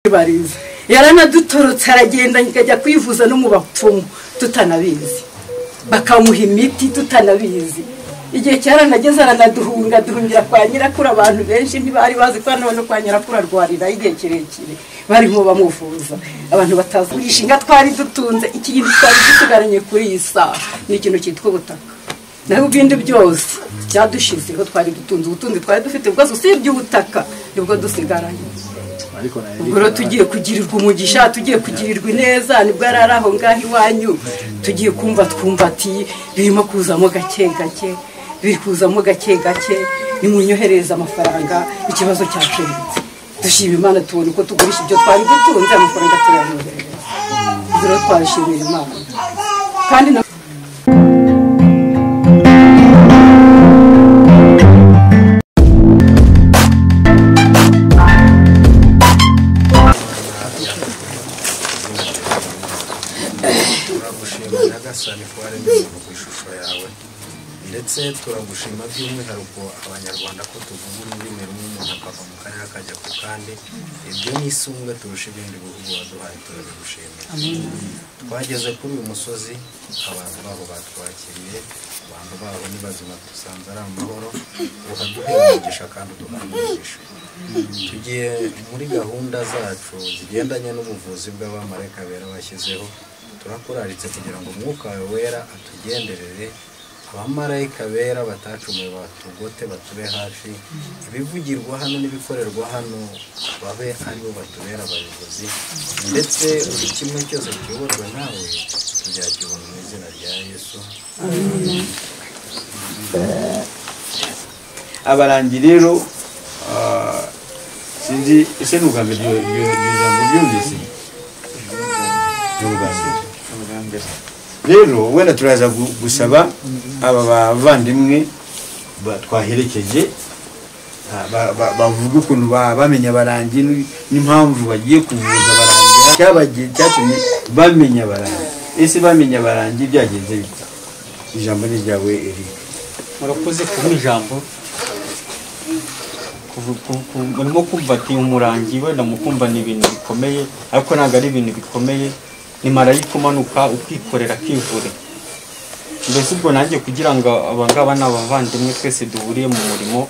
barize yaranadutorotse aragenda akajya kwivuza no mu bapfumu tutanabizi bakamuha imiti tutanabizi igihe cyaranageze aranaduhunga duhungira kwa nyirakuru abantu benshi ntibari bazi ko hano no kwa nyirakuru arwarira igihe kirekire barimo bamuvuza abantu batavurisha inka twari dutunze ikintu twari dusigaranye kuri iyi saha ni ikintu cyitwa ubutaka naho ibindi byose byadushizeho twari dutunze ubutunzi twari dufite bwose usibye ubutaka nibwo dusigaranye ubwo rero tugiye kugirirwa umugisha tugiye kugirirwa ineza nibwo yari ari aho ngaho iwanyu tugiye kumva twumbatiye birimo kuzamo gake gake biri kuzamo gake gake nimunyohereze amafaranga ikibazo cyacuritse dushima imana tubona uko tugurisha ibyo twari dutunze amafaranga turayohereza ubwo rero twashimira imana kandi na turagushima nyagasani ko hari imirongo ku ishusho yawe ndetse turagushima by'umwihariko abanyarwanda ko tuvuga ururimi rumwe umuntu akava mu karere akajya ku kandi ibyo ni isumbe turusha ibindi bihugu waduhaye turabigushimira twageze kuri uyu musozi abantu babo batwakiriye abantu babo ni bazima dusanze ari amahoro uhaduhe umugisha kandi uduhaye umugisha tugiye muri gahunda zacu zigendanye n'ubuvuzi bw'abamarayika bera bashyizeho turakuraritse kugira ngo umwuka wawe wera atugenderere abamarayika bera batacumuye batugote batube hafi ibivugirwa hano n'ibikorerwa hano babe aribo batubera abayobozi ndetse buri kimwe cyose kiyoborwa nawe tuzakibona mu izina rya yesu abarangi rero ah, sinzi ese ni ubwa mbere iryo iryo- iryo jambo ryumvise ni ubwa mbere rero wenda turaza gu- gusaba aba bavandimwe ba- twaherekeje ah, ba- ba- bavuga ukuntu ba- bamenya abarangi n- n'impamvu bagiye kuvuza abarangi cyabagiye cyatumye bamenya abarangi ese bamenya abarangi byagenze bite ijambo ni ryawe erike murakoze kuba ijambo Kuvu- ku- ku- murimo kumva ati umurangi wenda mukumva ni ibintu bikomeye ariko ntabwo ari ibintu bikomeye ni marayika umanuka ukikorera akivure mbese ubwo nanjye kugira ngo abangaba ni abavandimwe twese duhuriye mu murimo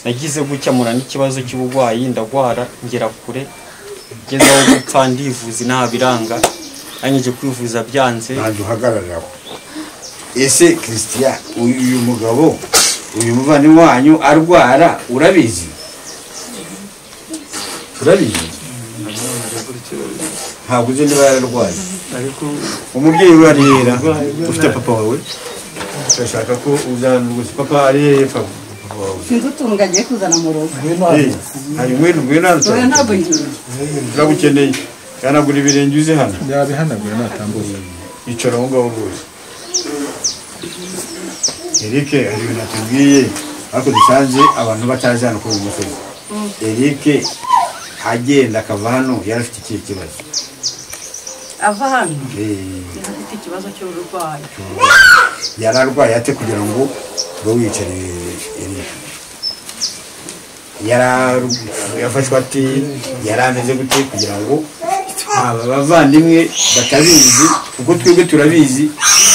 nagize gukemura n'ikibazo cy'uburwayi ndagwara ngera kure ngeze aho gupfa ndivuza nta biranga nanyije kwivuza byanze ntabwo uhagararaho ese christian uyu uyu mugabo uyu muvandimwe wanyu arwara urabizi urabizi ntabwo uzi niba yararwaye umubyeyi we arihera ufite papa wawe urashaka ko uzana gusa papa ariheye papa papa wawe sinzi utuntu agiye kuzana mu rugo Eh, hari ngwino ngwino hano dore ntabwo nyirura turagukeneye yanagura ibirenge uze hano yabihanaguye natambuza yicara aho ngaho rwose eric hari ibintu atubwiye ariko dusanze abantu batazi hano kuri uyu musozi eric agenda akava hano yari afite ikihe kibazo ava hano Eh, afite ikibazo cy'uburwayi yari arwaye ate kugira ngo ube wiyicariye eric yari ar- yafashwe ati yari ameze gute kugira ngo aba bavandimwe batabizi kuko twebwe turabizi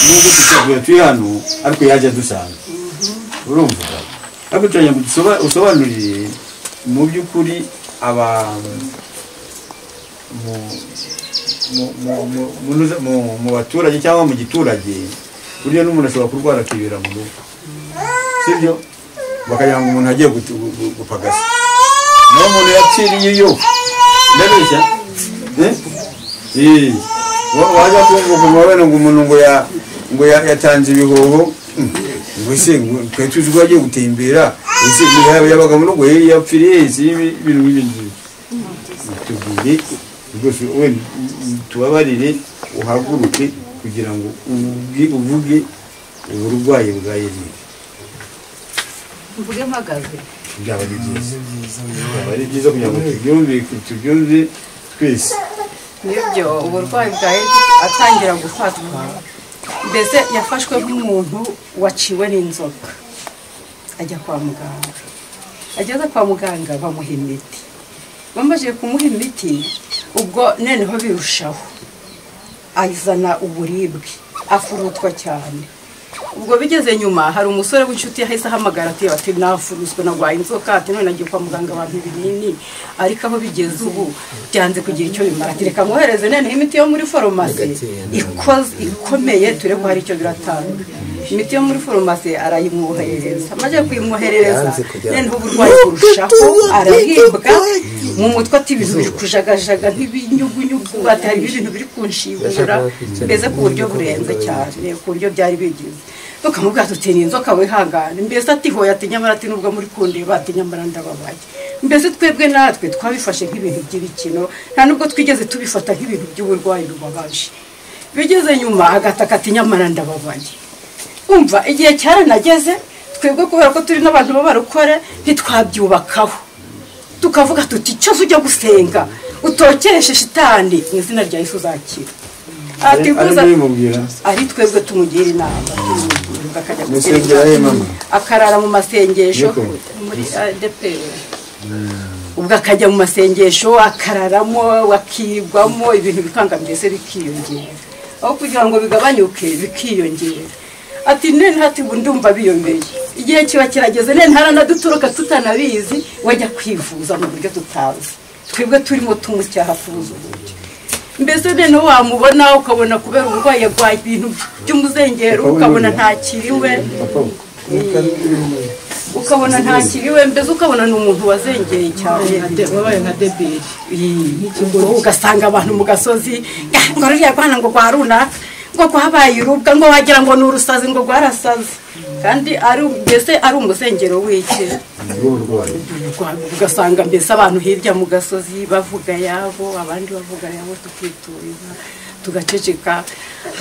nubwo tutavuye turi hano ariko yajya dusanga urumva ariko turagira ngo dusoba- usobanurire mu by'ukuri aba mu- mu- mu- mu- mu- mu- mu baturage cyangwa mu giturage burya n'umuntu ashobora kurwara akibera mu rugo sibyo bakagira ngo umuntu agiye gutu- gu- gu- gupagasa naho umuntu yapfiriye iyo ndabeshya Eh? Eh. Wa- wajya kunguka umubabane ngo umuntu ngo ya ngo ya- yatanze ibihoho Hmm. ngo se ngo twe tuzi ko yagiye gutembera ese ngo yaba- yabaga mu rugo eh, yapfiriye ese ibi- ibintu nk'ibyo ngibyo tubwire rwose wenda tubabarire uhaguruke kugira ngo uvuge uvuge uburwayi bwa yerire mvuge mpagaze byaba ari byiza byaba ari byiza kugira ngo tubyumve tubyumve twese nibyo uburwayi bwa eri atangira gufatwa mbese yafashwe nk'umuntu waciwe n'inzoka ajya kwa muganga ageze kwa muganga bamuha imiti bamaze kumuha imiti ubwo noneho birushaho azana uburibwe afurutwa cyane ubwo bigeze nyuma hari umusore w'inshuti yahise ahamagara ati ati nafuruswe narwaye inzoka ati none nagiye kwa muganga abantu ibinini ariko aho bigeze ubu byanze kugira icyo bimara ati reka mwohereze noneho imiti yo muri farumasi ikoze ikomeye ture ko hari icyo biratanga imiti yo muri farumasi arayimwoherereza amaze kuyimwoherereza Yanze kujya- noneho uburwayi burushaho arahibwa mu mutwe ati ibintu biri kujagajaga nk'ibinyugunyugu ati hari ibintu biri kunshibura mbese ku buryo burenze cyane ku buryo byari bigeze tukamubwira tuti ni inzoka wihangane mbese ati hoya ati nyamara ati nubwo muri kundeba ati nyamara ndababaye mbese twebwe natwe twabifashe nk'ibintu by'ibikino nta nubwo twigeze tubifata nk'ibintu by'uburwayi bubabaje bigeze nyuma agataka ati nyamara ndababaye umva igihe cyaranageze twebwe kubera ko turi n'abantu b'abarokore ntitwabyubakaho tukavuga tuti icyo ujya gusenga utokereshe shitani mu izina rya yesu uzakira ati guza ari mubwira ari twebwe tumugira inama tumugira, akajya Musengera he, mama? akarara mu masengesho Niko. muri adeperi ubwo akajya mu masengesho akararamo akigwamo ibintu bikanga mbese bikiyongera aho kugira ngo bigabanyuke bikiyongera ati nene hati ubu ndumva biyomeye igihe kiba kirageze nene haranadutoroka tutanabizi wajya kwivuza mu buryo tutazi twebwe turimo tumusyaha kubuza uburyo mbese noneho wamubona ukabona kubera uburwayi yarwaye ibintu by'umuzengero ukabona ntakiriwe ukabona ntakiriwe mbese ukabona ni umuntu wazengeye cyane wabaye nka debiri ngo ugasanga abantu mu gasozi "Ah, ngo ruriya rwana ngo rwa runaka ngo rwabaye urubwa ngo wagira ngo ni urusazi ngo rwarasaze kandi ari mbese ari umusengero w'iki uburwayi ugasanga mbese abantu hirya mu gasozi bavuga yabo abandi bavuga yabo tukituriza tugaceceka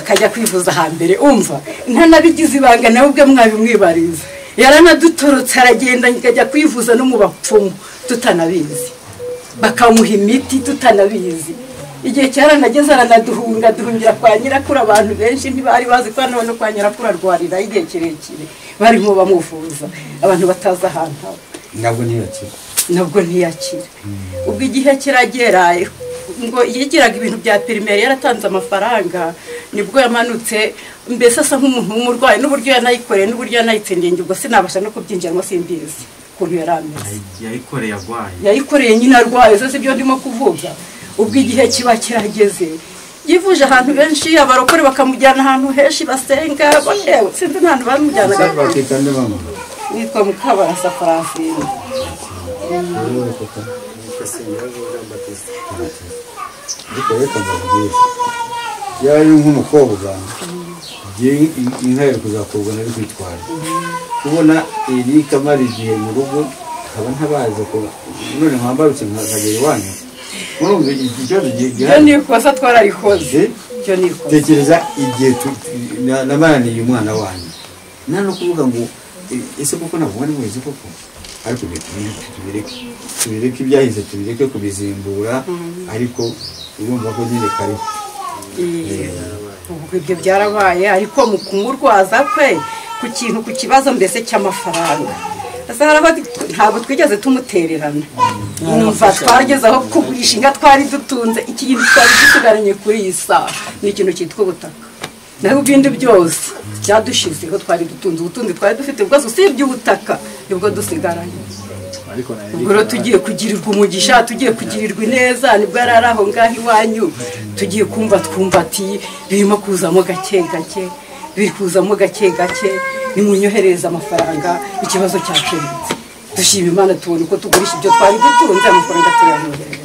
akajya kwivuza hambere umva ntanabigize ibanga nawe ubwe mwabimwibariza yaranadutorotse aragenda akajya kwivuza no mu bapfumu tutanabizi bakamuha imiti tutanabizi igihe cyaranageze aranaduhunga duhungira kwa nyirakuru abantu benshi ntibari bazi ko none kwa nyirakuru arwarira igihe kirekire barimo bamuvuza abantu batazi ahantu aba ntabwo ntiyakira nabwo ntiyakira ubwo igihe kiragera ngo yigiraga ibintu bya pirimeri yaratanze amafaranga nibwo yamanutse mbese asa nk'umuntu w'umurwayi n'uburyo yanayikoreye n'uburyo yanayitsindiye njye ubwo sinabasha no kubyinjiramo simbizi ukuntu yari ameze yayikoreye arwaye yayikoreye nyine arwaye zo si byo ndimo kuvuga ubwo igihe kiba kirageze yivuje ahantu benshi abarokore bakamujyana ahantu henshi basenga bakewe sinzi n'ahantu bamujyanaga bakita nde mama nitwa mukabarasa farafine ariko reka mbabwire yaba ari nk'umukobwa igihe inka yari kuzakurwa nari kwitwara kubona erika amara igihe mu rugo nkaba ntabaza ko none mwambarutse nkagera iwanyu murumva iki kibazo ibyo gihari ni ikosa twararikoze Eh? ibyo ni ikosa tekereza igihe tu- na- namaraniye umwana wanyu nta no kuvuga ngo e- ese kuko ntabwo mwari mubizi koko ariko reka tubireke tubireke tubireke ibyahise tubireke kubizimbura ariko urumva ko nyine kariho Iyi- ubwo ibyo byarabaye ariko mu kumurwaza kwe ku kintu ku kibazo mbese cy'amafaranga Asa haraho ati- ntabwo twigeze tumutererana numva twageze aho kugurisha inka twari dutunze ikintu twari dusigaranye kuri iyi saha ni ikintu cyitwa ubutaka naho ibindi byose byadushizeho twari dutunze ubutunzi twari dufite bwose usibye ubutaka nibwo dusigaranye ubwo rero tugiye kugirirwa umugisha tugiye kugirirwa ineza nibwo yari ari aho ngaho iwanyu tugiye kumva twumva ati birimo kuzamo gake gake biri kuzamo gake gake nimunyohereze amafaranga ikibazo cyakemutse dushima imana tubona uko tugurisha ibyo twari dutunze amafaranga turayamwoherereza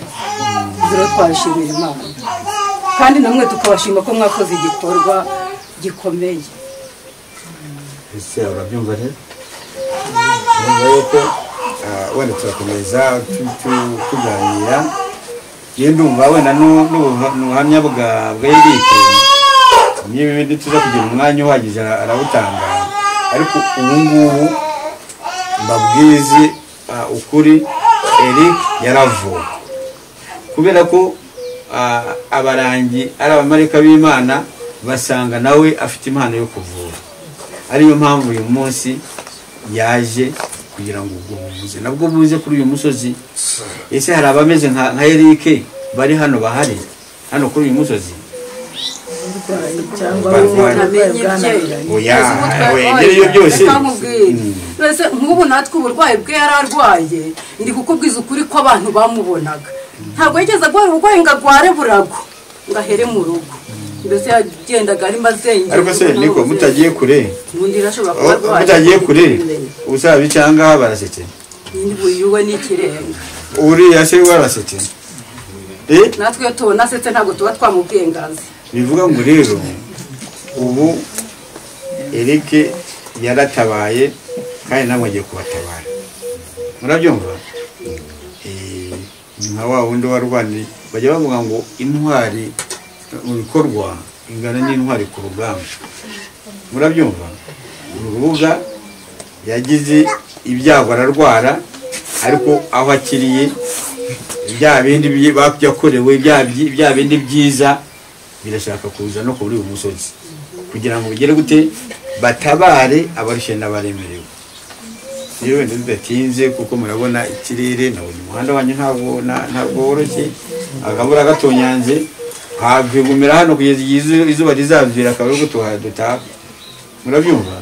ibyo rero twabishimira imana kandi namwe tukabashima ko mwakoze igikorwa gikomeye ese urabyumva rero urumva yuko ah, wenda turakomeza tu- tu- tuganira yewe ndumva wenda n'u- n'ubuha- n'ubuhamya bwa bwa erike niba ibindi tuza kugira umwanya uhagije ara- arawutanga ariko ubu ngubu mbabwize ah, ukuri eric yaravuwe kubera ko ah, abarangi ari abamarika b'imana basanga nawe afite impano yo kuvura ariyo mpamvu uyu munsi yaje kugira ngo ubwo buvuze nabwo buze kuri uyu musozi ese hari abameze nka nka erike bari hano bahari hano kuri uyu musozi cyangwa Barwaye. uburwayi bwananiranye oya twarwaye ngewe byose reka nkubwire. Mbese nk'ubu natwe uburwayi bwe yari arwaye ndi kukubwiza ukuri ko abantu bamubonaga ntabwo yigeze arwara uburwayi ngo agware burago ngo ahere mu rugo mbese yagendaga arimo azengera ariko se niko mutagiye kure ubundi rero ashobora kuba Oh, arwaye mutagiye kure ntibimenya. ubusabi cyangwa barasetse nyine buyuwe n'ikirenga uriya se warasetse eh natwe iyo tubona asetse ntabwo tuba twamubwiye ngo aze bivuga ngo rero ubu Eric yaratabaye kandi nawe agiye kubatabara murabyumva Eh, ni nka wa wundi warwaniye bajya bavuga ngo intwari mu bikorwa ingana n'intwari ku rugamba murabyumva uru rubuga yagize ibyago ararwara ariko aho akiriye bya bindi byi- ba- yakorewe bya byi- bya bindi byiza birashaka kuza no kuri uyu musozi kugira ngo bigere gute batabare abarushye n'abaremerewe iyo wenda bidatinze kuko murabona ikirere nabonye umuhanda wanyu ntabwo na- ntabwo woroshye akabura gatonyanze hagumira hano kugeza igihe izu- izuba rizavira akaba ari gutuha dutaha murabyumva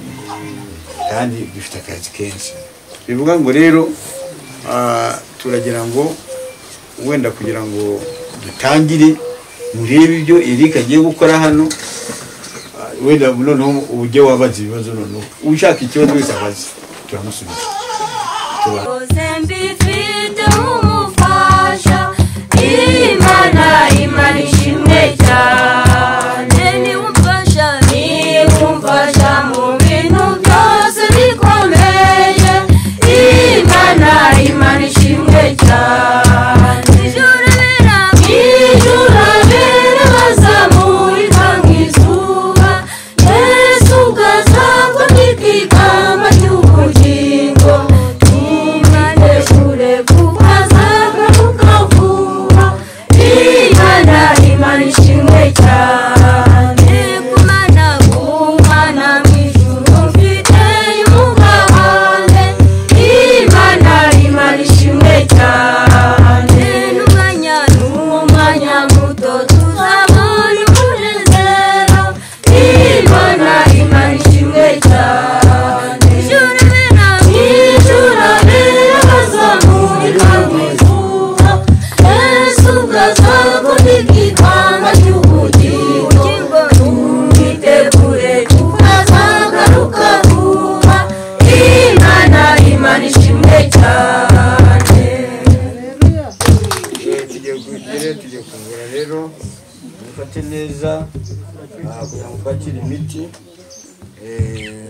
kandi dufite akazi kenshi bivuga ngo rero ah, turagira ngo wenda kugira ngo dutangire murebe ibyo Eric agiye gukora hano ah, wenda noneho ujye wabaza ibibazo noneho ushaka ikibazo wese abaze turamusubiza Tuba- Uzembifite umufasha Imana Imana ishimwe cyane niwe umfasha niwe umfasha mu bintu byose bikomeye Imana Imana ishimwe cyane ijuru biranga ijuru birazamurika nk'izuba Yesu ukazagwa nk'ikikamba cy'ubugingo ntumbikeshure kukazagaruka vuba imana imana ishimwe cyane kumana kumana mw'ijuru mfiteye umugabane imana imana ishimwe cyane n'umwanya n'umwanya muto tuzabona umunezero imana imana ishimwe cyane ijuru biranga ijuru birabazamurika nk'izuba yesu bwazakundika ikamba ry'ubugingo twitegure tukazagaruka vuba imana imana ishimwe cyane Eh, tugiye kugera tugiye kungura rero mufate neza ah, kugira ngo twakire imiti Eh,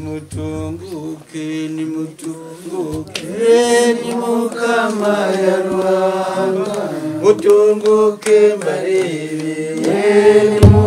nimutunguke nimutunguke ni mukama ya rwanda mutunguke mbarebe ni mukama